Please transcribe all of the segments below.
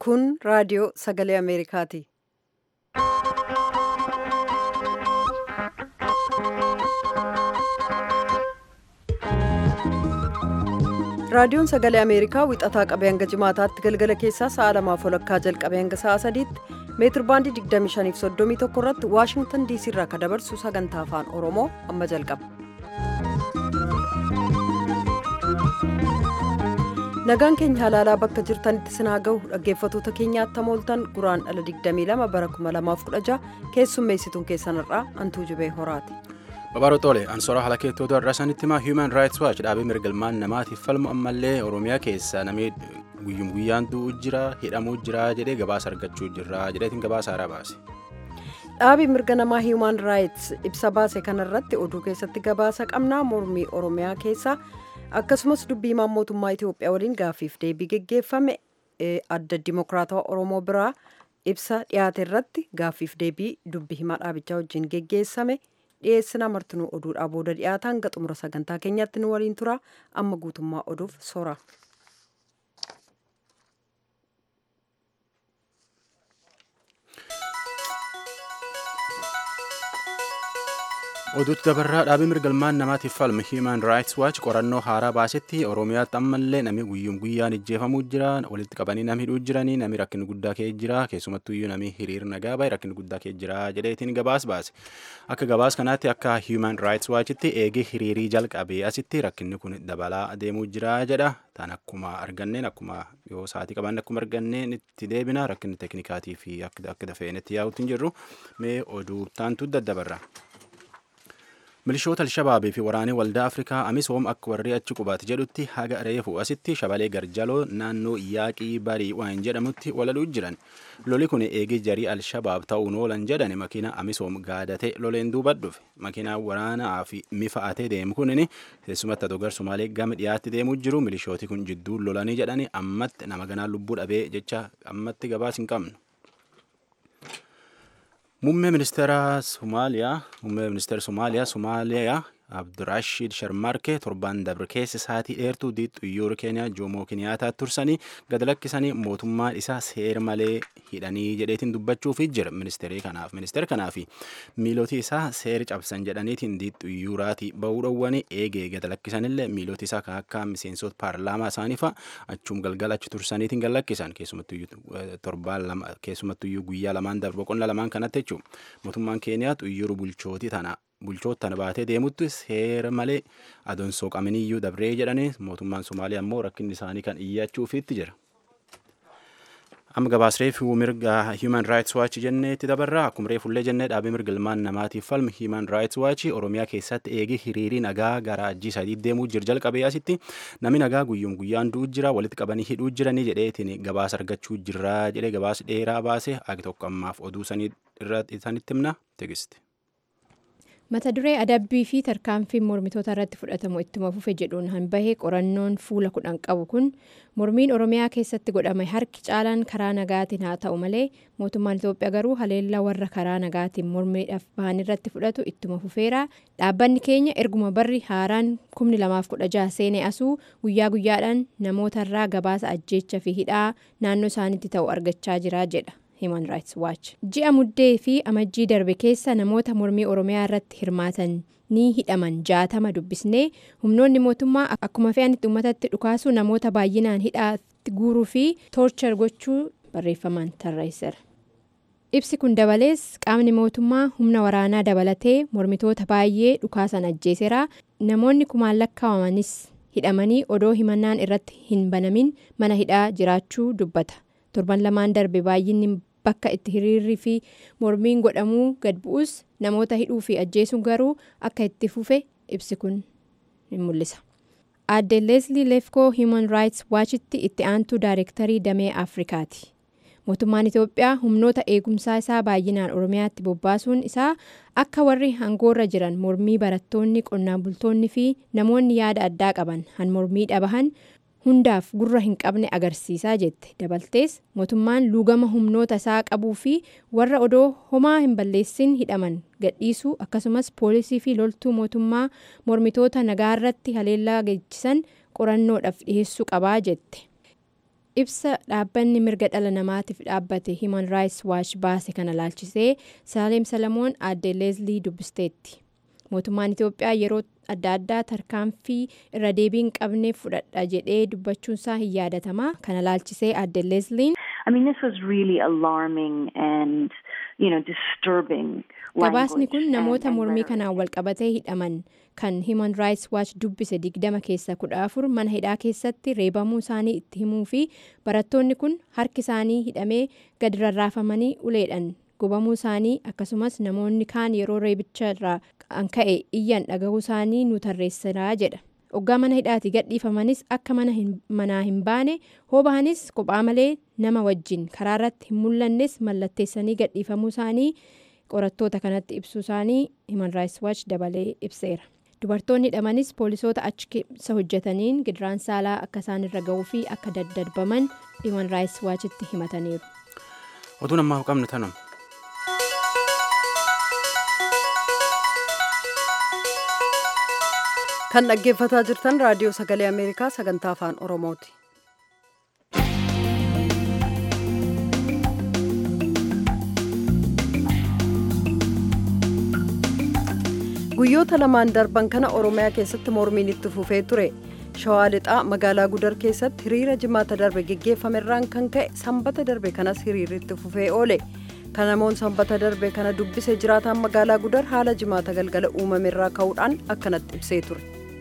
Kun raadiyoo sagalee Ameerikaati. Raadiyoon sagalee Ameerikaa wixataa qabee hanga jimaataatti galgala keessaa sa'a lamaaf walakkaa jalqabee hanga sa'a sadiitti meetir baandii 2531 irratti Waashingtan diisii irraa kan dabarsu sagantaa afaan Oromoo amma jalqaba. Nagaan keenya halaalaa bakka jirtanitti sinaa gahu dhaggeeffatoota keenyaatti hamooltan guraan dhala 22 bara 2016 keessummeessituun keessanirraa Antuu Jibee Horaati. Babaaroo Xoole ansora haala keettootu har'a sanitti himaa Human Rights Watch dhaabee mirgalmaan namaatiif falmu ammallee Oromiyaa keessa namni guyyum guyyaan du'uu jira hidhamuu jira jedhee gabaasa argachuu jira jedheetiin gabaasa haaraa baase. Dhaabii mirga namaa Human Rights ibsa baase kanarratti oduu keessatti gabaasa qabnaa mormii Oromiyaa keessa akkasumas dubbii himaan mootummaa Itoophiyaa waliin gaaffiif deebii geggeeffame adda dimokiraatawaa Oromoo biraa ibsa dhiyaate irratti gaaffiif deebii dubbii himaa dhaabichaa wajjin geggeessame. dhiyeessina martinuu oduudhaa booda dhiyaataa hanga xumura sagantaa keenyatti nu waliin tura amma guutummaa oduuf sora. oduutti dabarraa dhaabii mirgalmaan namaatiif falmu Human Rights Watch qorannoo haaraa baasetti Oromiyaatti ammallee namni guyyum guyyaan ijjeefamuu jira walitti qabanii nam hidhuu jiranii namni rakkinni guddaa ka'ee jira keessumattuu iyyuu namni hiriir nagaa bahe rakkinni guddaa ka'ee jira jedheetiin gabaas baase akka gabaas kanaatti akka Human Rights Watchitti eegee hiriirii jalqabee asitti rakkinni kun dabalaa adeemuu jira jedha tan akkuma arganneen akkuma yoo sa'aatii qaban akkuma arganneen itti deebina rakkinni teeknikaatii fi akka dafeenetti yaa'utti hin jirru mee oduu taantu daddabarra. milishoota alshabaabii fi waraanee waldaa afrikaa amisoom akka warri achi qubaate jedhutti haga reefu asitti shabalee garjaloo naannoo yaaqii barii waan jedhamutti walaluu jiran loli kun eegee jarii alshabaab ta'uun oolan jedhan makiina amisoom gaadate loleen duuba dhufe makiinaan waraanaa fi mifa'atee deemu kunin keessumatti atogar sumaalee gama dhiyaatti deemuu jiru milishooti kun jidduu lolanii jedhani ammatti nama ganaan lubbuu dhabee jecha ammatti gabaas hin qabnu. Muummee ministeera Somaaliyaa Muummee ministeera Somaaliyaa Somaaliyaa Abdurashid Sharmarkee torban dabre keessa sa'aatii dheertuu xiyyaara Keeniyaa Joomoo Keniyaataa tursanii gad lakkisanii mootummaan isaa seera malee hidhanii jedheetiin dubbachuuf jira ministeerii kanaaf ministeera kanaaf miilootii isaa seera cabsan jedhaniitiin xiyyaaraatii bahuu dhowwanii eegee gad lakkisanillee miilootii isaa kan akka miseensota paarlaamaa isaanii fa'a achuum galgala achi tursaniitiin gad lakkisan keessumattuyyuu guyyaa lamaan darbe boqonnaa lamaan kanatti jechuudha mootummaan Keeniyaa xiyyaara bulchootii tana bulchoota baatee deemutti seera malee adoonsoo qabaniyyuu dabree jedhanii mootummaan Somaaliyaa immoo rakkinni isaanii kan iyyachuufiitti jira. Amma gabaasree fi mirga Human Rights Watch jenneetti dabarraa akkuma reefullee jennee dhaabii mirga ilmaan namaatiif falmu Human Rights Watch Oromiyaa keessatti eegee hiriirii nagaa gara ajjii sadii deemuu jira jalqabee asitti namni nagaa guyyuun guyyaan du'u jira walitti qabanii hidhuu jiranii jedheetiin gabaasa argachuu jira jedhee gabaasa dheeraa baase agi tokko ammaaf oduu sanii irratti isanitti himna tegisti. mata duree adabbii fi tarkaanfiin mormitoota irratti fudhatamu ittuma fufe jedhuun hanbahee qorannoon fuula kudhan qabu kun mormiin oromiyaa keessatti godhame harki caalaan karaa nagaatiin haa ta'u malee mootummaan itoophiyaa garuu haleellaa warra karaa nagaatiin mormiidhaaf bahan irratti fudhatu ittuma fufeera dhaabbanni keenya erguma barri haaraan kumni lamaaf kudha jaha seenee asuu guyyaa guyyaadhaan namootarraa gabaasa ajjeecha fi hidhaa naannoo isaaniitti ta'u argachaa jira jedha. Human Rights Watch. Ji'a muddee fi amajjii darbe keessa namoota mormii Oromiyaa irratti hirmaatan ni hidhaman jaatama dubbisnee humnoonni mootummaa akkuma fe'anitti uummatatti dhukaasu namoota baay'inaan hidhaatti guuruu fi toorchar gochuu barreeffamaan tarreesseera. Ibsi kun dabalees qaamni mootummaa humna waraanaa dabalatee mormitoota baay'ee dhukaasan ajjeeseera. Namoonni kumaan lakkaawamanis hidhamanii odoo himannaan irratti hin banamin mana hidhaa jiraachuu dubbata. Torban lamaan darbe baay'inni bakka itti hiriirri fi mormiin godhamuu gad bu'us namoota hidhuu fi ajjeesuun garuu akka itti fufe ibsi kun ni mul'isa. Aadde Leeslii Leefkoo Human Rights Watchitti itti aantuu daayirektarii damee Afrikaati. Mootummaan Itoophiyaa humnoota eegumsaa isaa baay'inaan Oromiyaatti bobbaasuun isaa akka warri hangoorra jiran mormii barattoonni qonnaan bultoonni fi namoonni yaada addaa qaban han mormii dhabahan hundaaf gurra hin qabne agarsiisaa jette dabaltees mootummaan luugama humnoota isaa qabuu fi warra odoo homaa hin balleessin hidhaman gadhiisuu akkasumas poolisii fi loltuu mootummaa mormitoota nagaa irratti haleellaa geessisan qorannoodhaaf dhiheessuu qabaa jette. ibsa dhaabbanni mirga dhala namaatiif dhaabbate Human Rights Watch baase kana laalchisee Saaleem Salamoon aadde Leezlii dubbisteetti. Mootummaan Itoophiyaa yeroo adda addaa tarkaanfii irra deebiin qabneef fudhadha jedhee dubbachuunsaa hin yaadatamaa kana laalchisee aadde Leezliin. I mean, this was really alarming and, you know, disturbing. Gabaasni kun namoota mormii kanaan walqabatee hidhaman kan Human Rights Watch dubbise digdama keessa kudha afur mana hidhaa keessatti reebamuu isaanii itti himuu fi barattoonni kun harki isaanii hidhamee gadi rarraafamanii uleedhaan gubamuu isaanii akkasumas namoonni kaan yeroo reebicha irraa kan ka'e iyyan dhagahuu isaanii nu tarreessiraa jedha. Oggaa mana hidhaati gadhiifamanis akka manaa hin baane hoobahanis kophaa malee nama wajjin karaa irratti hin mul'annes mallatteessanii gadhiifamuu isaanii qorattoota kanatti ibsuu isaanii Human Rights Watch dabalee ibseera. Dubartoonni hidhamanis poolisoota achi keessa hojjetaniin gidiraan saalaa akka isaan irra ga'uu fi akka daddarbaman Human Rights Watchitti himataniiru. Oduun ammaaf qabnu tanuma. kan dhaggeeffataa jirtan raadiyoo sagalee ameerikaa sagantaa afaan oromooti. guyyoota lamaan darban kana oromiyaa keessatti mormiin itti fufee ture shawaa lixaa magaalaa gudar keessatti hiriira jimaata darbe geggeeffamerraan kan ka'e sanbata darbe kanas hiriirri itti fufee oole kan namoon sanbata darbe kana dubbise jiraataan magaalaa gudar haala jimaata galgala uumamerraa ka'uudhaan akkanatti ibsee ture.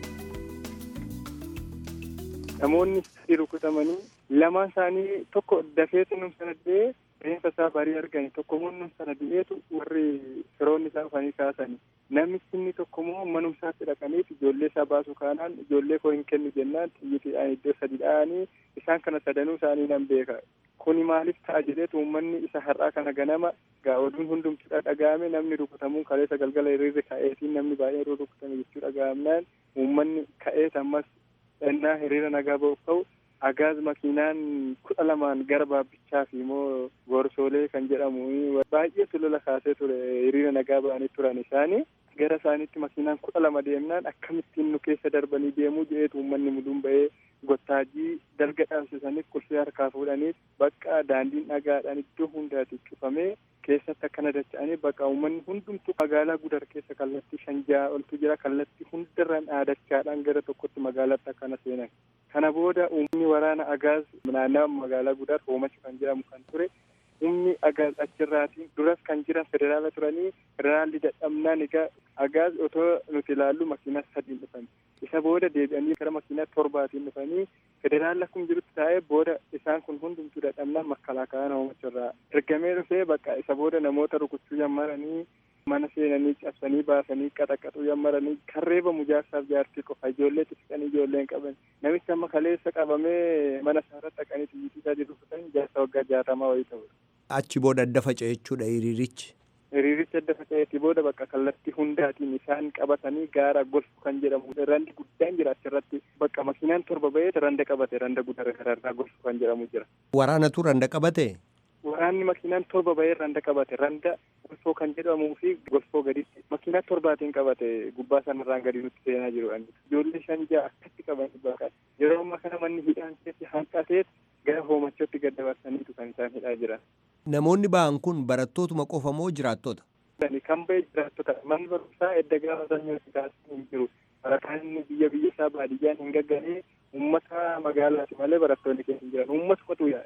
namoonni sadii rukutamanii lamaan isaanii tokko dafeetu num sana du'ee reenfa isaa barii argani tokko immoo num sana du'eetu warri firoonni isaa dhufanii kaasani namichi inni tokko immoo manum isaatti dhaqaniif ijoollee isaa baasu kaanaan ijoollee koo hin kennu jennaan xiyyiitiidhaan iddoo sadi dha'anii isaan kana sadanuu isaanii nan beeka kuni maaliif ta'a jedheetu uummanni isa har'aa kana ganama gaa oduun hundumtuu dhaga'ame namni rukutamuun kaleessa galgala hiriirri ka'eetiin namni baay'een rukutame jechuu dhaga'amnaan uummanni ka'eet ammas ennaa hiriira nagaa ba'uuf ta'u agaaz makiinaan kudha lamaan gara baabbichaa fi immoo gorsoolee kan jedhamu baay'eetu lola kaasee ture hiriira nagaa ba'anii turan isaanii gara isaaniitti makiinaan kudha lama deemnaan akkamittiin nu keessa darbanii deemuu jedheetu uummanni muduun ba'ee gottaajii dalga dhaabsisaniif qulfii harkaa fuudhaniif bakka daandiin dhagaadhaan iddoo hundaati cufamee keessatti akkana dacha'anii bakka uummanni hundumtuu magaalaa gudar keessa kallattii shan ja'a oltu jira kallattii hundarraan dhaadachaadhaan gara tokkotti magaalaatti akkana seenan kana booda uummanni waraana agaaz naannawa magaalaa gudar hoomachu kan jedhamu kan ture humni agaaz achirraatiin duras kan jiran federaala turanii federaalli dadhabnaan egaa agaaz otoo nuti ilaallu makiinaa sadiin dhufan isa booda deebi'anii gara makiinaa torbaatiin dhufanii federaalli akkuma jirutti taa'ee booda isaan kun hundumtuu dadhabnaan makalaakaan hoomachurraa ergamee dhufee bakka isa booda namoota rukuchuu jammaranii mana seenanii cabsanii baasanii qaxaqaxuu jammaranii kan reebamu jaarsaaf jaartii qofa ijoollee xixiqqanii ijoolleen qaban namichi amma kaleessa qabamee mana isaarratti dhaqanii xiyyitii sadii rukutan jaarsa waggaa jaatamaa wayii ta'udha. Achi booda adda faca'e jechuudha hiriirichi. hiriiricha adda faca'eeti booda bakka kallattii hundaatiin isaan qabatanii gaara golfu kan jedhamu randi guddaan jira achirratti bakka makiinaan torba ba'ee randa qabate randa guddaa gararraa golfu kan jedhamu jira. Waraanatu randa qabate? Waraanni makiinaan torba ba'ee randa qabate randa golfoo kan jedhamuu fi golfoo gaditti makiinaa torbaatiin qabate gubbaa sanarraan gadi nutti seenaa jiru ijoollee shan ja'a akkatti qabanii bakka yeroo ammaa kana manni hidhaan keessi hanqateet gara hoomachotti gad dabarsaniitu kan isaan hidhaa jiran. Namoonni ba'an kun barattootuma qofa moo jiraattota? Kan ba'e jiraattota manni barumsaa edda gaafa sanyootti taasisan hin jiru. Barataan biyya biyya isaa baadiyyaan hin gaggalee uummata magaalaati malee barattoonni keessa hin jiran. Uummata qotuu yaa'e.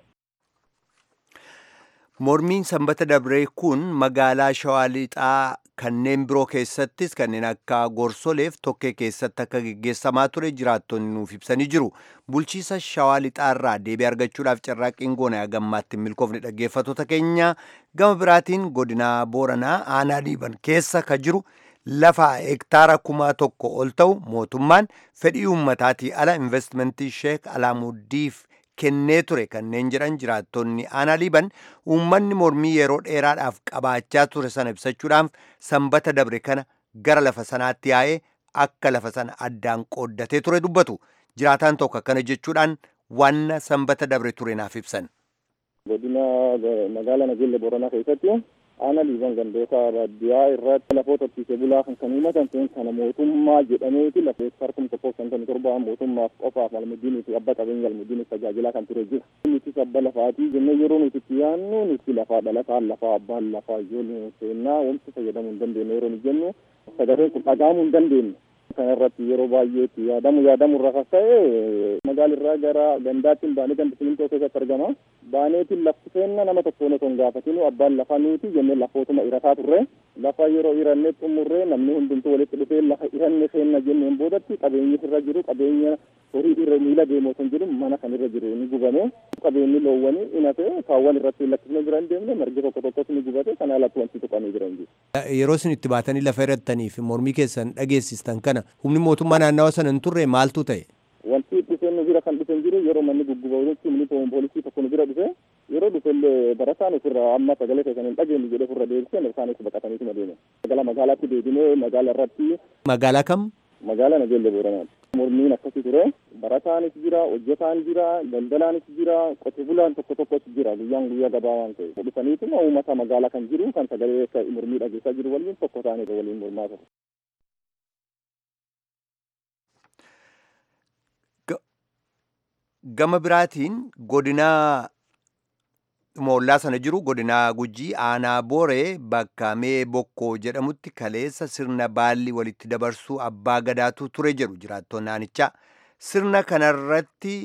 Mormiin sanbata dabree kun magaalaa Shawaa Lixaa kanneen biroo keessattis kanneen akka Gorsoleef tokkee keessatti akka geggeessamaa ture jiraattonni nuuf ibsanii jiru. Bulchiisa Shawaa Lixaarraa deebii argachuudhaaf carraaqqiin goona gammaatti milkoofne dhaggeeffattoota keenya gama biraatiin godinaa Booranaa aanaa Liiban keessa ka jiru lafa hektaara kumaa tokko ol ta'u mootummaan fedhii uummataatii ala investimentii Sheek Alaamuuddiif kennee ture kanneen jedhan jiraattonni aanaa liiban uummanni mormii yeroo dheeraadhaaf qabaachaa ture sana ibsachuudhaaf sanbata dabre kana gara lafa sanaatti yaa'ee akka lafa sana addaan qooddatee ture dubbatu jiraataan tokko akkana jechuudhaan wanna sanbata dabre ture naaf ibsan. godina magaalaa nageelle booranaa keessatti Aana liiban gandoota baadiyyaa irratti lafoota horsiisee bulaa kan kan himatan ta'in kana mootummaa jedhameeti lafa hektaar kuma tokkoo shantamii torba mootummaaf qofaaf almudiinii fi abba qabeenya almudiiniif tajaajilaa kan ture jira. Nutis abba lafaatii jennee yeroo nuti itti yaannu nuti lafaa dhalataan lafaa abbaan lafaa ijoollee seennaa wanti fayyadamuu hin dandeenye yeroo nu jennu sagaleen kun dhagahamuu hin dandeenye. Kana irratti yeroo baay'eetti yaadamu yaadamu irra kakka'e magaalirraa gara gandaatti baanee ganda simintoo keessatti argama. Baaneetiin lafti seenna nama tokkoon otoo hin gaafatinu abbaan lafaa nuti jennee lafootuma irataa turre. Lafa yeroo irannee xumurree namni hundumtuu walitti dhufee lafa iranne seenna jenneen boodatti qabeenyi irra jiru qabeenya horii irra miila deemu otoo hin jiru mana kan irra jiru ni gubame. Qabeenyi loowwanii inate kaawwan irratti lakkifne bira hin deemne margi tokko tokkos ni gubate kana alatti wanti tuqanii jiran jiru. Yeroo isin itti baatanii lafa irrattanii fi mormii keessan dhageessistan kana humni mootummaa naannawa sana hin turre maaltu ta'e? Wanti dhufee nu bira kan dhufe jiru yeroo manni gugguba jechuun humni poolisii tokko nu bira dhufe yeroo dhufe illee barataan ofirra amma sagalee keessan hin dhageenye jedhee ofirra deebisee isaanis baqataniitu deeme. Magaalaa magaalaatti deebinee magaala irratti. Magaalaa kam? Magaalaa Nageelle Booranaati. Mormiin akkasii ture barataanis jira hojjetaan jira daldalaanis jira qote bulaan tokko tokkos jira guyyaan guyyaa gabaa waan ta'e dhufaniituma uummata magaalaa kan jiru kan sagalee mormii dhageessaa jiru waliin tokko ta'anii waliin mormaa ture. Gama biraatiin godinaa moollaa sana jiru godinaa gujii aanaa booree bakka mee bokkoo jedhamutti kaleessa sirna baalli walitti dabarsuu abbaa gadaatu ture jedhu jiraattonni aanichaa sirna kanarratti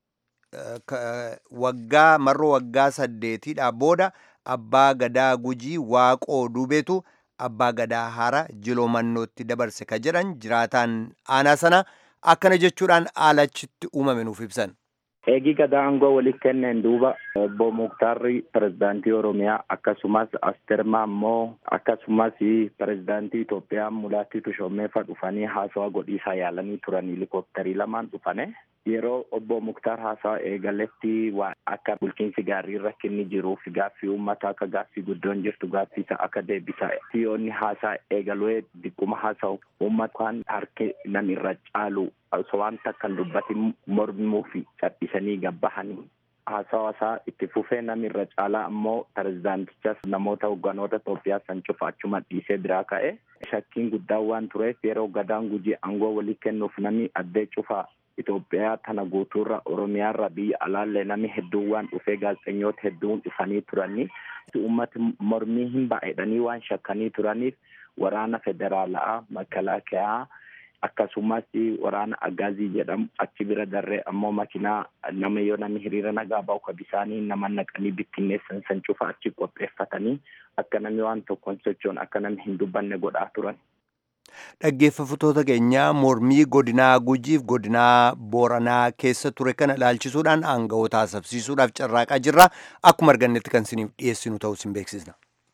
waggaa marroo waggaa saddeetiidhaa booda abbaa gadaa gujii waaqoo duubeetu abbaa gadaa hara jiloomannootti dabarse ka jedhan jiraataan aanaa sana akkana jechuudhaan aalachitti uumame nuuf ibsan. Eegi gadaa aangoo walitti kenneen duuba obbo Muktaarri pirezidaantii Oromiyaa akkasumas Astermaa immoo akkasumas pirezidaantii Itoophiyaa Mulaatti Tushoomeefa dhufanii haasawaa godhiisaa yaalanii turan helikopterii lamaan dhufane. Yeroo obbo Muktaar haasawaa eegaletti waan akka bulchiinsi gaarii rakkinni jiruuf gaaffii uummata akka gaaffii guddoon jirtu gaaffii isaa akka deebisaa siyoonni haasaa eegalee diqquma haasa'u uummataan harki nam irra caalu osoo waan takkan dubbatin mormuu fi cadhisanii gabbahanii haasawaa isaa itti fufee namni irra caalaa ammoo pirezidaantichas namoota hogganoota Itoophiyaa san cufa achuma dhiisee biraa ka'e shakkiin guddaan waan tureef yeroo gadaan gujii aangoo walii kennuuf namni addee cufaa Itoophiyaa tana guutuurra Oromiyaarra biyya alaallee namni hedduun waan dhufee gaazexeessitoota hedduun dhufanii turanii uummati mormii hin baay'edhanii waan shakkanii turaniif waraana federaalaa makalaakaa akkasumas waraana agaazii jedhamu achi bira darree ammoo makinaa nama yoo namni hiriira nagaa ba'u ka bisaanii nama naqanii bittinneessan san cufa achi qopheeffatanii akka namni waan tokkoon sochoon akka namni hin dubbanne godhaa turan. Dhaggeeffattoota keenyaa mormii godinaa gujiif godinaa booranaa keessa ture kana ilaalchisuudhaan aanga'oota haasabsiisuudhaaf carraaqaa jirra. Akkuma argannetti kan isiniif dhiyeessinu ta'uu isin beeksisna.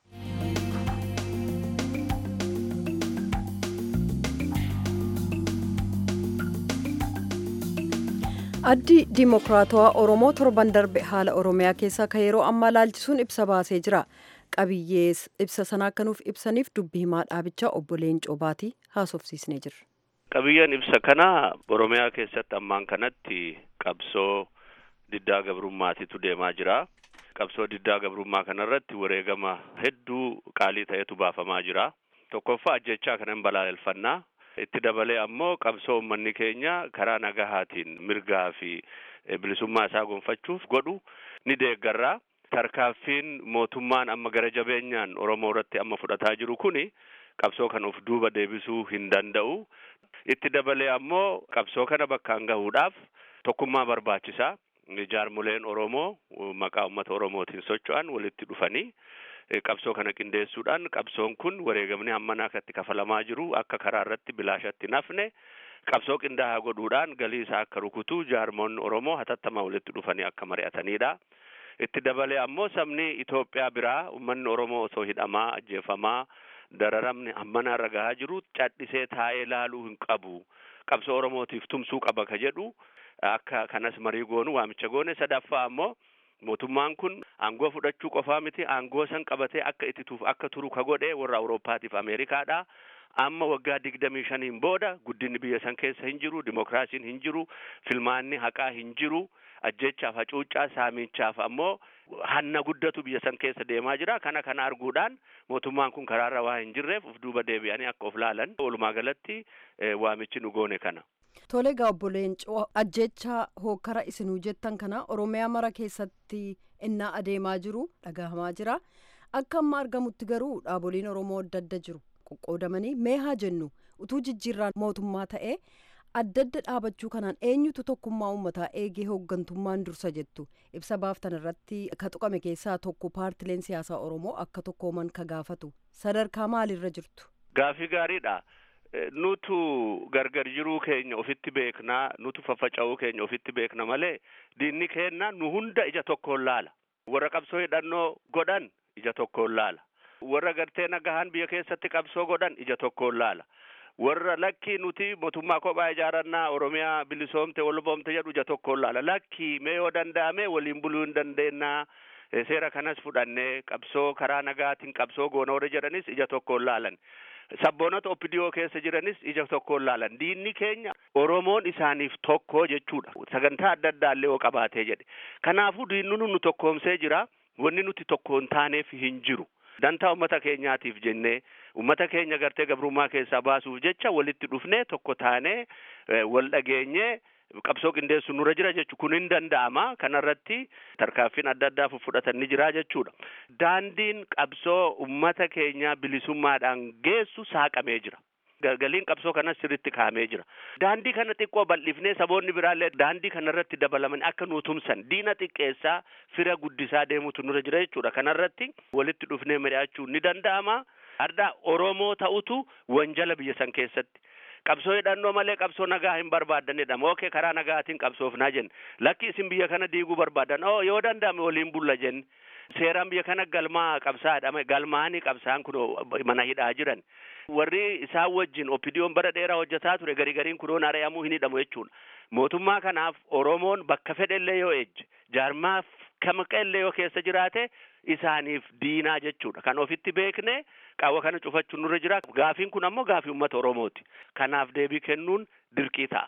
addi diimokiraatawaa oromoo torban darbe haala oromiyaa keessaa ka yeroo ammaa laalchisuun ibsa baasee jira qabiyyee ibsa sana akka nuuf ibsaniif dubbii himaa dhaabichaa obbo Leencoo Baatii haasofsiisnee jirra. qabiyyeen ibsa kana oromiyaa keessatti ammaan kanatti qabsoo diddaa gabrummaatitu deemaa jira qabsoo diddaa gabrummaa kanarratti wareegama hedduu qaalii ta'etu baafamaa jira tokkoffaa ajjechaa kanan balaaleffannaa itti dabalee ammoo qabsoo uummanni keenya karaa nagahaatiin mirgaa fi bilisummaa isaa gonfachuuf godhu ni deeggarraa tarkaaffiin mootummaan amma gara jabeenyaan oromoo irratti amma fudhataa jiru kuni qabsoo kan of duuba deebisuu hin danda'u itti dabalee ammoo qabsoo kana bakkaan gahuudhaaf tokkummaa barbaachisaa jaarmoleen oromoo maqaa ummata oromootiin socho'an walitti dhufanii qabsoo kana qindeessuudhaan qabsoon kun wareegamni hammanaa akkatti kafalamaa jiru akka karaa irratti bilaashatti nafne qabsoo qindaa'aa godhuudhaan galii isaa akka rukutu jaarmoonni oromoo hatattamaa walitti dhufanii akka mari'atanidha. itti dabalee ammoo sabni Itoophiyaa biraa uummanni oromoo osoo hidhamaa ajjeefamaa dararamni hammanaa irra gahaa jiru cadhisee taa'ee ilaaluu hin qabu qabsoo oromootiif tumsuu qaba ka jedhu akka kanas marii goonu waamicha goone sadaffaa ammoo mootummaan kun aangoo fudhachuu qofaa miti aangoo san qabatee akka ittituuf akka turu ka godhe warra awuroopaatiif ameerikaadha amma waggaa digdamii shaniin booda guddinni biyya san keessa hin jiru dimokiraasiin hin jiru filmaanni haqaa hin jiru ajjechaaf hacuuccaa saamichaaf ammoo hanna guddatu biyya san keessa deemaa jira kana kana arguudhaan mootummaan kun karaarra waa hin jirreef uf duuba deebi'anii akka of laalan walumaa galatti waamichi nu goone kana. Tole egaa obbo Leencoo ajjecha hokkara isinuu jettan kana Oromiyaa mara keessatti innaa adeemaa jiru dhagahamaa jira. Akka amma argamutti garuu dhaaboliin Oromoo adda adda jiru qoqqoodamanii mee haa jennu utuu jijjiirraan mootummaa ta'ee adda adda dhaabachuu kanaan eenyutu tokkummaa uummataa eegee hooggantummaan dursa jettu ibsa baaftan irratti ka tuqame keessaa tokko paartileen siyaasaa Oromoo akka tokkooman ka gaafatu sadarkaa maalirra jirtu. Gaafii gaariidha. nutu gargar jiruu keenya ofitti beeknaa nutu faffaca'uu keenya ofitti beekna malee diinni keenna nu hunda ija tokkoon laala warra qabsoo hidhannoo godhan ija tokkoon laala warra gartee nagahaan biyya keessatti qabsoo godhan ija tokkoon laala warra lakkii nuti mootummaa kophaa ijaarannaa oromiyaa bilisoomte walboomte jedhu ija tokkoon laala lakkii mee yoo danda'ame waliin buluu hin dandeennaa seera kanas fudhannee qabsoo karaa nagaatiin qabsoo goona warra jedhanis ija tokkoon laalan sabboonota oppidiyoo keessa jiranis ija tokkoon laalan diinni keenya oromoon isaaniif tokko jechuudha sagantaa adda addaallee yoo qabaatee jedhe kanaafuu diinni nu tokkoomsee jira wanni nuti tokko hin taaneef hin jiru dantaa ummata keenyaatiif jennee ummata keenya gartee gabrummaa keessaa baasuuf jecha walitti dhufnee tokko taanee wal dhageenyee qabsoo qindeessu nurra jira jechu kun hin danda'ama kanarratti tarkaanfiin adda addaa fudhatan ni jira jechuudha daandiin qabsoo ummata keenyaa bilisummaadhaan geessu saaqamee jira galgaliin qabsoo kanas sirritti kaa'amee jira daandii kana xiqqoo bal'ifnee saboonni biraallee daandii kanarratti dabalaman akka nu tumsan diina xiqqeessaa fira guddisaa deemutu nurra jira jechuudha kanarratti walitti dhufnee mari'achuun ni danda'ama har'a oromoo ta'utu wanjala biyya san keessatti qabsoo hidhannoo malee qabsoo nagaa hin barbaaddanidha mookee karaa nagaatiin qabsoofnaa jenne lakki isin biyya kana diiguu barbaadan oo yoo danda'ame waliin bulla jenne seeraan biyya kana galmaa qabsaadha galmaanii qabsaan kun mana hidhaa jiran warri isaan wajjin oppidiyoon bara dheeraa hojjetaa ture garii gariin kunoon ari'amuu hin hidhamu jechuudha mootummaa kanaaf oromoon bakka fedhellee yoo ejje jaarmaaf kamaqellee yoo keessa jiraate isaaniif diinaa jechuudha kan ofitti beekne qaawwa kana cufachuun nurra jira gaafiin kun ammoo gaafii uummata oromooti kanaaf deebii kennuun dirqii ta'a.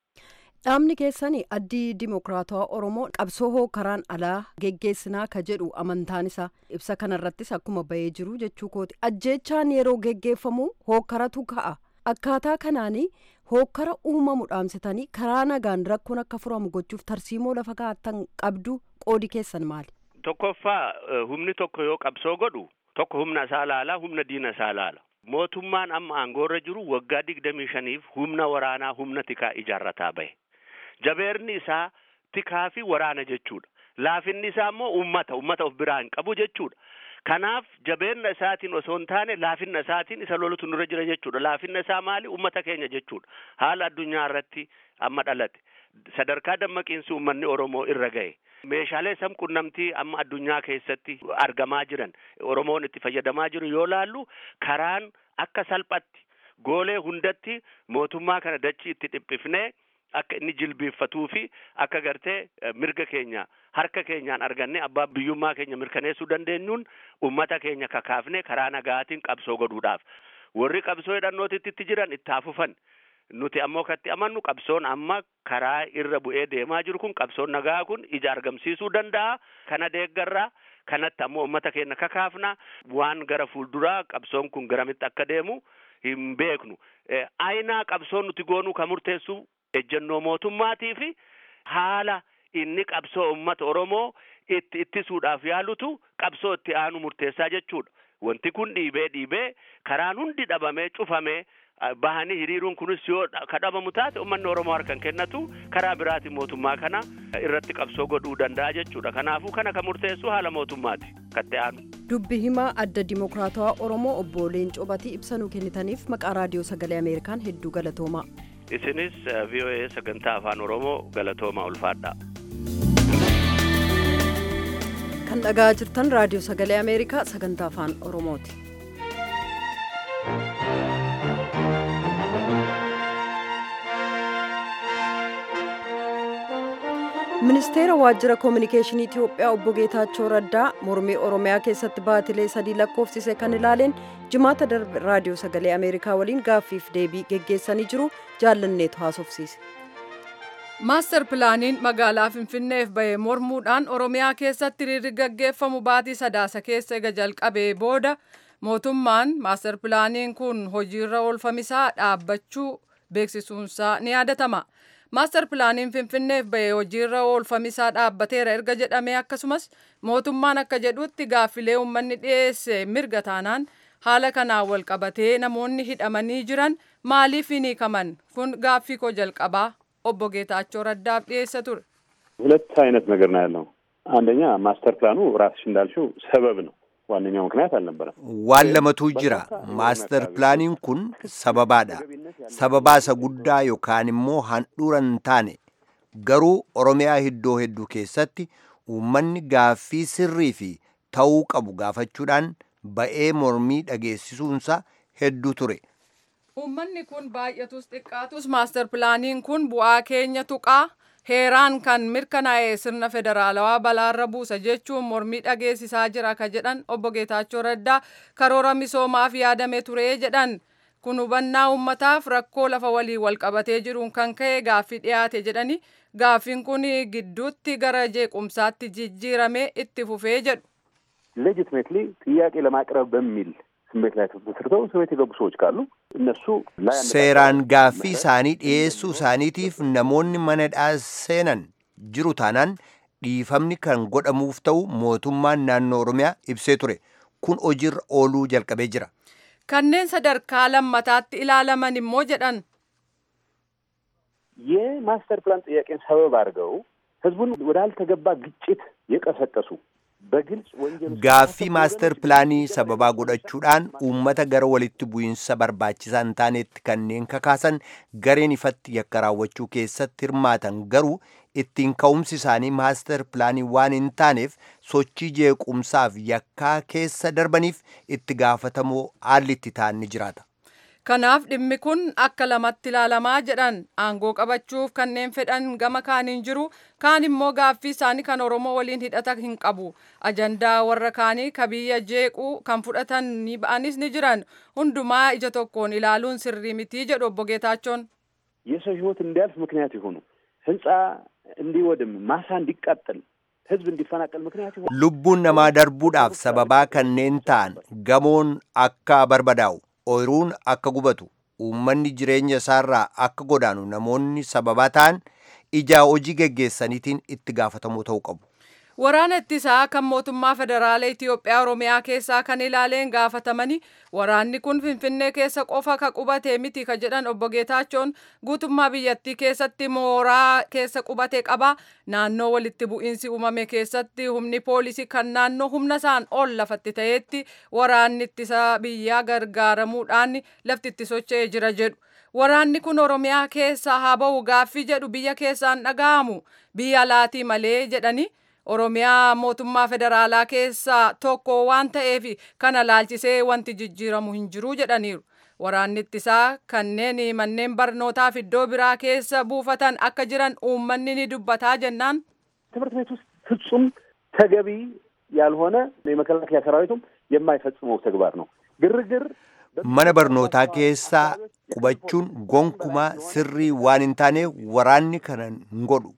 dhaabni keessanii addii dimokiraatawaa oromoo qabsoo hoo karaan alaa geggeessinaa ka jedhu amantaan isaa ibsa kanarrattis akkuma bahee jiru jechuu kooti ajjeechaan yeroo geggeeffamu hookkaratu ka'a akkaataa kanaanii hookkara uumamu dhaamsitanii karaa nagaan rakkoon akka furamu gochuuf tarsiimoo lafa kaa'attan qabdu qoodi keessan maali. tokkoffaa humni tokko yoo qabsoo godhu tokko humna isaa laala humna diina isaa laala mootummaan amma aangoorra jiru waggaa digdamii shaniif humna waraanaa humna tikaa ijaarrataa bahe jabeerni isaa tikaa fi waraana jechuudha laafinni isaa immoo ummata ummata of biraa hin qabu jechuudha kanaaf jabeenna isaatiin osoo hin taane laafinna isaatiin isa lolutu nurra jira jechuudha laafinna isaa maali ummata keenya jechuudha haala addunyaa irratti amma dhalate sadarkaa dammaqiinsi ummanni oromoo irra gahe meeshaalee sam qunnamtii amma addunyaa keessatti argamaa jiran oromoon itti fayyadamaa jiru yoo laallu karaan akka salphatti goolee hundatti mootummaa kana dachii itti dhiphifnee akka inni jilbiiffatuu fi akka gartee mirga keenya harka keenyaan arganne abbaa biyyummaa keenya mirkaneessuu dandeenyuun ummata keenya kakaafne karaa nagaatiin qabsoo godhuudhaaf warri qabsoo hidhannootitti jiran itti hafufan nuti ammoo katti amannu qabsoon amma karaa irra bu'ee deemaa jiru kun qabsoon nagaa kun ija argamsiisuu danda'a kana deeggarraa kanatti ammoo ummata keenya kakaafna waan gara fuulduraa qabsoon kun garamitti akka deemu hin beeknu aynaa qabsoon nuti goonuu kan murteessu ejjennoo mootummaatii fi haala inni qabsoo ummata oromoo itti ittisuudhaaf yaalutu qabsoo itti aanu murteessaa jechuudha wanti kun dhiibee dhiibee karaan hundi dhabamee cufamee bahanii hiriiruun kunis yoo kadhabamu taate ummanni oromoo harkan kennatu karaa biraatiin mootummaa kana irratti qabsoo godhuu danda'a jechuudha kanaafuu kana kan murteessu haala mootummaati katti aanu. dubbi himaa adda dimokiraatawaa oromoo obbo Leencoo Batii ibsa nuu kennitaniif maqaa raadiyoo sagalee ameerikaan hedduu galatoomaa. isinis voa sagantaa afaan oromoo galatooma ulfaadha. kan dhagaa jirtan raadiyoo sagalee ameerikaa sagantaa afaan oromooti. ministeera waajjira koominikeeshinii itiyoophiyaa obbo geetaachoo raddaa mormii oromiyaa keessatti baatilee sadii lakkoofsise kan ilaaleen jimaata darbe raadiyoo sagalee ameerikaa waliin gaaffiif deebii geggeessanii jiru jaallanneetu haasofsiise. Maaster pilaaniin magaalaa Finfinneef bahee mormuudhaan Oromiyaa keessatti hiriirri gaggeeffamu baatii sadaasa keessa ega jalqabee booda mootummaan maaster pilaaniin kun hojiirra oolfamisaa dhaabbachuu beeksisuunsaa ni yaadatama. Maaster pilaaniin Finfinneef bahee hojiirra oolfamisaa dhaabbateera erga jedhamee akkasumas mootummaan akka jedhutti gaaffilee uummanni dhiyeesse mirga taanaan haala kanaan wal qabatee namoonni hidhamanii jiran maaliif hin hiikaman kun gaaffii koo jalqabaa obbo ጌታቸው ረዳፍ dhiyeessa ture. ሁለት አይነት ነገር ነው ያለው። አንደኛ ማስተር ፕላኑ ራስሽ እንዳልሽው ሰበብ ነው። ዋነኛው ምክንያት አልነበረም። waan lamatu jira maaster pilaaniin kun sababaadha sababaa isa guddaa yookaan immoo handhuura hin taane garuu oromiyaa iddoo hedduu keessatti uummanni gaaffii sirrii fi ta'uu qabu gaafachuudhaan ba'ee mormii dhageessisuunsa hedduu ture Uummanni kun baay'atus xiqqaatus maaster pilaaniin kun bu'aa keenya tuqaa heeraan kan mirkanaa'e sirna federaalawaa balaarra buusa jechuun mormii dhageessisaa jira ka jedhan obbo Geetaachoo Raddaa karoora misoomaaf yaadame ture jedhan kun hubannaa uummataaf rakkoo lafa walii wal qabatee jiruun kan ka'e gaaffii dhiyaate jedhani gaaffiin kun gidduutti gara jeequmsaatti jijjiirame itti fufee jedhu. ሌጂትሜትሊ ጥያቄ ለማቅረብ በሚል ስሜት ላይ ተመስርተው እስር ቤት የገቡ ሰዎች ካሉ እነሱ ላይ seeraan gaaffii isaanii dhiyeessuu isaaniitiif namoonni manadhaa seenan jiru taanaan dhiifamni kan godhamuuf ta'u mootummaan naannoo oromiyaa ibsee ture kun hojiirra ooluu jalqabee jira Kanneen sadarkaa lammataatti ilaalaman immoo jedhan የማስተር ፕላን ጥያቄን ሰበብ አድርገው ህዝቡን ወዳልተገባ ግጭት የቀሰቀሱ በግልጽ ወንጀል ውስጥ gaaffii maaster pilaanii sababaa godhachuudhaan uummata gara walitti bu'iinsa barbaachisaa hin taanetti kanneen kakaasan gareen ifatti yakka raawwachuu keessatti hirmaatan garuu ittiin ka'umsi isaanii maaster pilaanii waan hin taaneef sochii jeequmsaaf yakkaa keessa darbaniif itti gaafatamoo haalli itti ta'an ni jiraata. Kanaaf dhimmi kun akka lamatti ilaalamaa jedhan aangoo qabachuuf kanneen fedhan gama kaaniin jiru kaan immoo gaaffii isaanii kan Oromoo waliin hidhata hin qabu ajandaa warra kaanii ka biyya jeequu kan fudhatan ni ba'anis ni jiran hundumaa ija tokkoon ilaaluun sirrii mitii jedhu obbo Geetaachoon. የሰው ህይወት እንዲያልፍ ምክንያት የሆኑ ህንፃ እንዲወድም ማሳ እንዲቃጠል ህዝብ እንዲፈናቀል ምክንያት የሆኑ lubbuun namaa darbuudhaaf sababaa kanneen ta'an gamoon akka barbadaa'u ooyiruun akka gubatu uummanni jireenya isaarraa akka godaanu namoonni sababaa ta'an ijaa hojii geggeessaniitiin itti gaafatamoo ta'uu qabu. Waraana ittisaa kan mootummaa federaalaa Itoophiyaa Oromiyaa keessaa kan ilaaleen gaafatamanii waraanni kun Finfinnee keessa qofa ka qubate miti ka jedhan obbo Geetaachoon guutummaa biyyattii keessatti mooraa keessa qubate qaba. Naannoo walitti bu'iinsi uumame keessatti humni poolisii kan naannoo humna isaan ol lafatti ta'etti waraanni ittisaa biyyaa gargaaramuudhaan lafti itti socho'ee jira jedhu. Waraanni kun Oromiyaa keessaa haa ba'u gaaffii jedhu biyya keessaan dhaga'amu biyya alaatii malee jedhani. Oromiyaa mootummaa federaalaa keessaa tokko waan ta'eef kana laalchisee wanti jijjiiramu hin jiru jedhaniiru. Waraanni ittisaa kanneen manneen barnootaaf iddoo biraa keessa buufatan akka jiran uummanni ni dubbataa jennaan. ትምህርት ቤት ውስጥ ፍጹም ተገቢ ያልሆነ የመከላከያ ሰራዊቱም የማይፈጽመው ተግባር ነው። ግርግር mana barnootaa keessaa qubachuun gonkumaa sirrii waan hin taane waraanni kana hin godhu.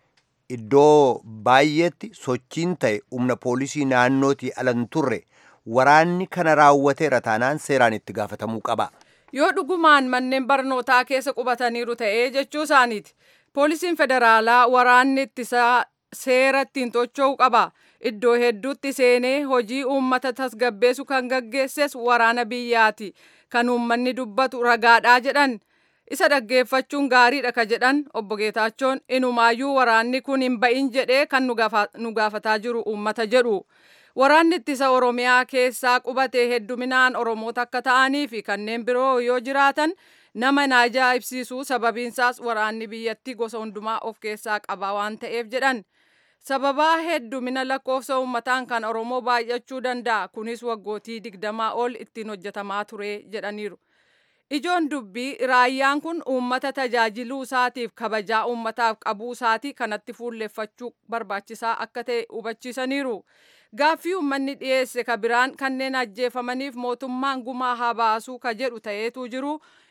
Iddoo baay'eetti sochiin ta'e humna poolisii naannootii ala hin turre waraanni kana raawwateera taanaan seeraan itti gaafatamuu qaba. Yoo dhugumaan manneen barnootaa keessa qubataniiru ta'ee jechuu isaaniiti. Poolisiin federaalaa waraanni ittisaa seera ittiin tocho'uu qaba. Iddoo hedduutti seenee hojii uummata tasgabbeessu kan gaggeesses waraana biyyaati. Kan uummanni dubbatu ragaadhaa jedhan. Isa dhaggeeffachuun gaariidha ka jedhan obbo Geetaachoon inumaayyuu waraanni kun hin ba'in jedhee kan nu gaafataa jiru uummata jedhu. Waraanni ittisa Oromiyaa keessaa qubate hedduminaan Oromoota akka ta'anii fi kanneen biroo yoo jiraatan nama na ajaa'ibsiisu sababiinsaas waraanni biyyattii gosa hundumaa of keessaa qaba waan ta'eef jedhan. Sababaa heddumina lakkoofsa uummataan kan Oromoo baay'achuu danda'a. Kunis waggootii digdamaa ol ittiin hojjetamaa ture jedhaniiru. Ijoon dubbii raayyaan kun uummata tajaajiluu isaatiif kabajaa uummataaf qabuu isaatii kanatti fuulleffachuu barbaachisaa akka ta'e hubachiisaniiru. Gaaffii uummanni dhiyeesse ka biraan kanneen ajjeefamaniif mootummaan gumaa haa baasuu ka jedhu ta'eetu jiru.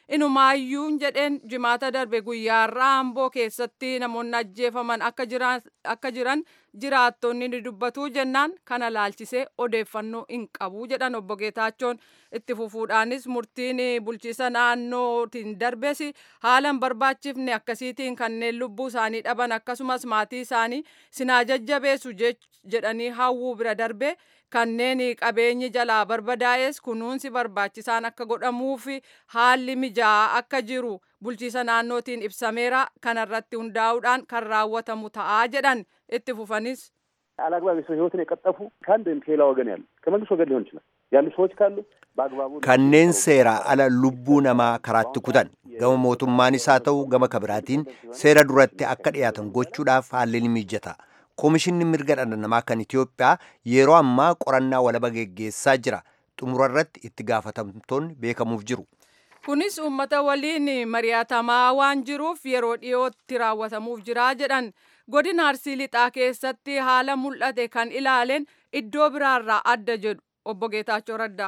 inumaayyuun jedheen jimaata darbe guyyaarraa amboo keessatti namoonni ajjeefaman akka jiran jiraattonni ni dubbatu jennaan kana laalchisee odeeffannoo hin qabu jedhan obbo Geetaachoon itti fufuudhaanis murtiin bulchiisa naannootiin darbes haala hin barbaachifne akkasiitiin kanneen lubbuu isaanii dhaban akkasumas maatii isaanii sinaa jajjabeessu jedhanii hawwuu bira darbe kanneen qabeenyi jalaa barbadaa'es kunuunsi barbaachisaan akka godhamuuf haalli mijaa'aa akka jiru bulchiisa naannootiin ibsameera kanarratti hundaa'uudhaan kan raawwatamu ta'aa jedhan itti fufanis አላግባብ የሰው ህይወትን የቀጠፉ ከአንድ ወይም ከሌላ ወገን ያሉ ከመንግስት ወገን ሊሆን ይችላል ያሉ ሰዎች ካሉ በአግባቡ kanneen seera ala lubbuu namaa karaatti kutan gama mootummaanis haa ta'u gama kabiraatiin seera duratti akka dhiyaatan gochuudhaaf haalli ni mijata koomishinni mirga dhala namaa kan Itoophiyaa yeroo ammaa qorannaa walaba geggeessaa jira xumurarratti itti gaafatamtoonni beekamuuf jiru. kunis uummata waliin mari'atamaa waan jiruuf yeroo dhiyootti raawwatamuuf jira jedhan godina arsii lixaa keessatti haala mul'ate kan ilaaleen iddoo biraarraa adda jedhu obbo Geetaachoo Raddaa.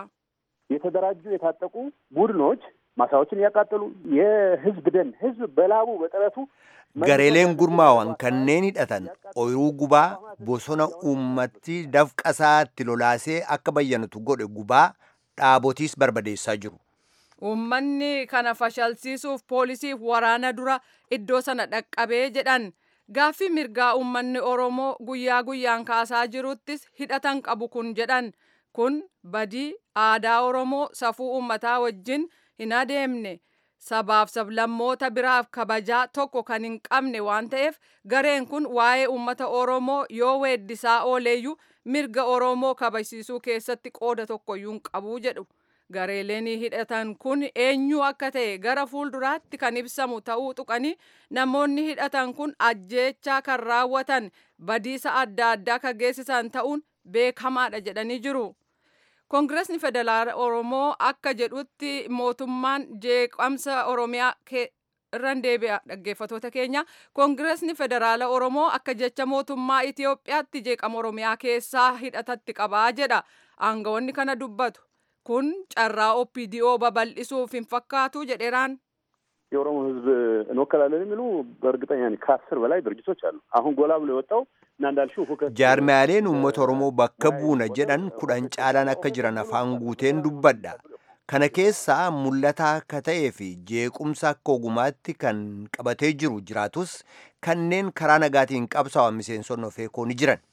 የተደራጁ የታጠቁ ቡድኖች ማሳዎችን እያቃጠሉ የህዝብ ደን ህዝብ በላቡ በጥረቱ gareeleen gurmaawan kanneen hidhatan ooyiruu gubaa bosona uummatti dafqasaatti lolaasee akka bayyanatu godhe gubaa dhaabotiis barbadeessaa jiru. Uummanni kana fashalsiisuuf poolisiif waraana dura iddoo sana dhaqqabee jedhan gaaffii mirgaa uummanni Oromoo guyyaa guyyaan kaasaa jiruttis hidhatan qabu kun jedhan kun badii aadaa Oromoo safuu uummataa wajjin hin adeemne. sabaaf sablammoota biraaf kabajaa tokko kan hin qabne waan ta'eef gareen kun waa'ee uummata Oromoo yoo weeddisaa ooleeyyuu mirga Oromoo kabajsiisuu keessatti qooda tokkoyyuu hin qabu jedhu. Gareeleen hidhatan kun eenyu akka ta'e gara fuulduraatti kan ibsamu ta'uu tuqanii namoonni hidhatan kun ajjeechaa kan raawwatan badiisa adda addaa kan geessisan ta'uun beekamaadha jedhanii jiru. Koongireesni Federaala Oromoo akka jedhutti mootummaan jeeqamsa Oromiyaa irraan deebi'a dhaggeeffatoota keenya. Koongireesni Federaala Oromoo akka jecha mootummaa Itoophiyaatti jeeqama Oromiyaa keessaa hidhatatti qabaa jedha. Aangawoonni kana dubbatu. Kun carraa OPDO babal'isuuf hin fakkaatu jedheeraan. የኦሮሞ ህዝብ እንወከላለን የሚሉ በእርግጠኛ ነኝ ከአስር በላይ ድርጅቶች አሉ። አሁን ጎላ ብሎ የወጣው እና እንዳልሽው ሁከት jaarmiyaaleen uummata oromoo bakka buuna jedhan kudhan caalaan akka jiran afaan guuteen dubbadha kana keessaa mul'ataa akka ta'ee fi jeequmsa akka ogumaatti kan qabatee jiru jiraatus kanneen karaa nagaatiin qabsaa'an miseensonni ofeekoo ni jiran.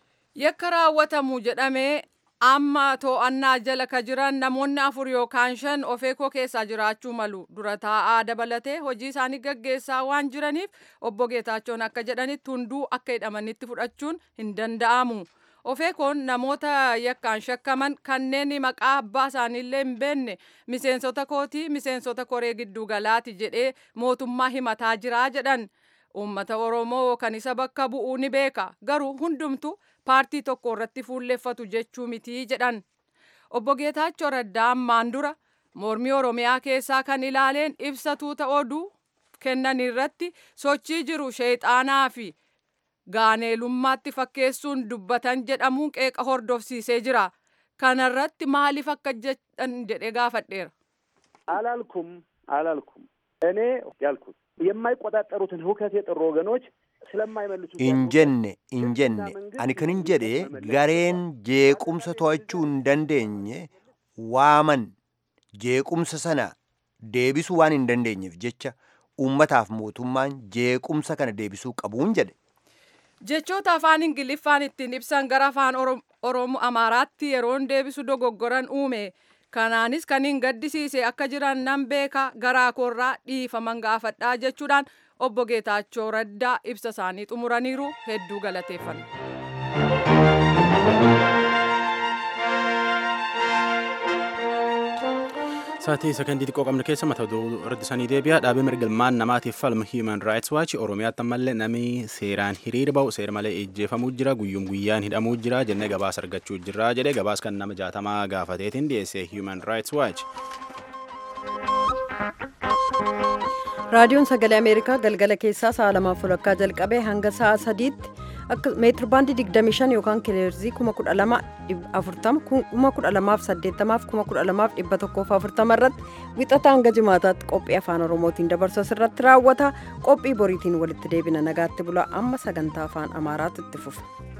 Yakka raawwatamu jedhamee amma to'annaa jala ka jiran namoonni afur yookaan shan ofeekoo keessaa jiraachuu malu dura taa'aa dabalatee hojii isaanii gaggeessaa waan jiraniif obbo Geetaachoon akka jedhanitti hunduu akka hidhamanitti fudhachuun hin danda'amu. Ofeekoon namoota yakkaan shakkaman kanneen maqaa abbaa isaaniillee hin beekne miseensota kootii miseensota koree gidduu galaati jedhee mootummaa himataa jiraa jedhan. Uummata Oromoo kan isa bakka bu'uu ni beeka garuu hundumtu paartii tokko irratti fuulleeffatu jechuu mitii jedhan. Obbo Geetaachoo Raddaa ammaan dura mormii Oromiyaa keessaa kan ilaaleen ibsa tuuta oduu kennan irratti sochii jiru sheexaanaa fi gaaneelummaatti fakkeessuun dubbatan jedhamuun qeeqa hordofsiisee jira. Kanarratti maaliif akka jedhan jedhee gaafadheera. አላልኩም አላልኩም እኔ ያልኩት የማይቆጣጠሩትን ሁከት የጠሩ ወገኖች ስለማይመልሱ injenne injenne ani kan hin jedhe gareen jeequmsa to'achuu hin dandeenye waaman jeequmsa sana deebisuu waan hin dandeenyeef jecha uummataaf mootummaan jeequmsa kana deebisuu qabuun jedhe. Jechoota afaan Ingiliffaan ittiin ibsan gara afaan Oromoo Amaaraatti yeroon deebisu dogoggoran uume. Kanaanis kan hin gaddisiise akka jiran nan beeka garaa koorraa dhiifaman gaafadhaa jechuudhaan obbo Geetaachoo Raddaa ibsa isaanii xumuraniiru hedduu galateeffanna. Saatii sakandii xiqqoo qabnu keessa mata duree irratti sanii deebi'a. Dhaabbii mirga ilmaan namaatiif falmu Human Rights Watch Oromiyaatti ammallee namni seeraan hiriira ba'u seera malee ejjeefamuu jira guyyuun guyyaan hidhamuu jira jennee gabaasa argachuu jira jedhee gabaasa kan nama jaatamaa gaafateetiin dhiyeesse Human Rights Watch. raadiyoon sagalee ameerikaa galgala keessaa sa'a lamaaf walakkaa jalqabee hanga sa'a sadiitti meetir baandii 25 yookaan kileerzii 1240 1280 1240 irratti wixata hanga jimaataatti qophii afaan oromootiin dabarsu irratti raawwata qophii boriitiin walitti deebina nagaatti bula amma sagantaa afaan amaaraatu itti fufa.